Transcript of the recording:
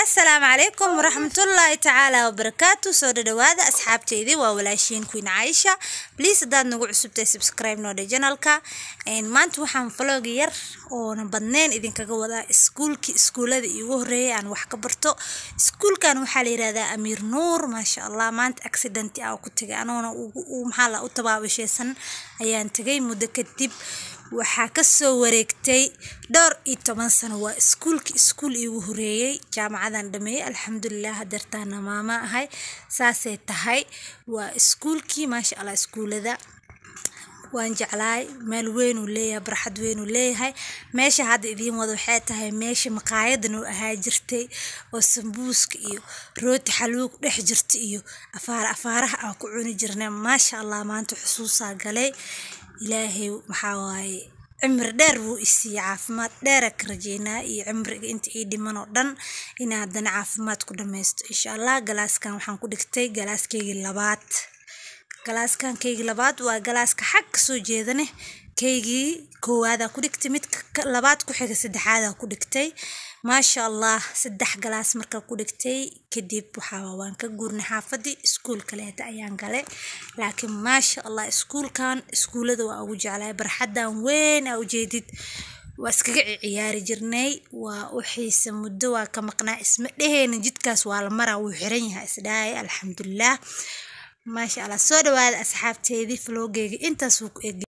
asalaamu calaykum waraxmatullaahi tacaala wabarakaatu soo dhadhawaada asxaabteydii waa walaashiin queen caaisha bliis haddaad nagu cusubtay subscribe noodhe janalka maanta waxaan vlog yar oona badneyn idinkaga wadaa iskuulkii iskuulada iigu horeeyay aan wax ka barto iskuulkan waxaa la yihahdaa amiir nuur maasha allah maanta accidenti ah ku tagay anoona maxaa la u tabaabasheysan ayaan tagay muddo kadib waxaa kasoo wareegtay dhowr iyo toban sano waa iskuulka iskuul iigu horeeyey jaamacadan dhameeyey alxamdulilah hadeertaana maama ahay saasay tahay waa iskuulkii maasha allah iskuulada waan jeclaay meel weynuu leeyahay barxad weynuu leeyahay meesha hadda idiin wada waxay tahay meesha maqaayadan uu ahaa jirtay oo sambuuska iyo rooti xaluug dhex jirta iyo afaar afaaraha aan ku cuni jirnay maasha allah maanta xusuusaa galay ilaahay maxaa waaye cimri dheer wuu isiiyey caafimaad dheera ka rajeynaa iyo cimriga inta ii dhiman oo dhan inaa haddana caafimaad ku dhammaysto insha allah galaaskan waxaan ku dhigtay galaaskaygii labaad galaaskan kaygii labaad waa galaaska xag kasoo jeedane kaygii koowaadaa ku dhigtay mid labaad ku xiga saddexaadaa ku dhigtay maasha allah saddex galaas markaa ku dhigtay kadib waxaa waan ka guurnay xaafadii iskuul kaleeta ayaan galay laakiin maasha allah iskuulkan iskuulada waa ugu jeclay barxadan weyn aa ujeedid waa iskaga ciyaari jirnay waa u xiisa muddo waa ka maqnaa isma dheheyna jidkaas waa la maraa wuu xiran yahay isdhahay alxamdulilah maasha allah soo dhawaada asxaabteedii flogeyga intaas wuu ku eg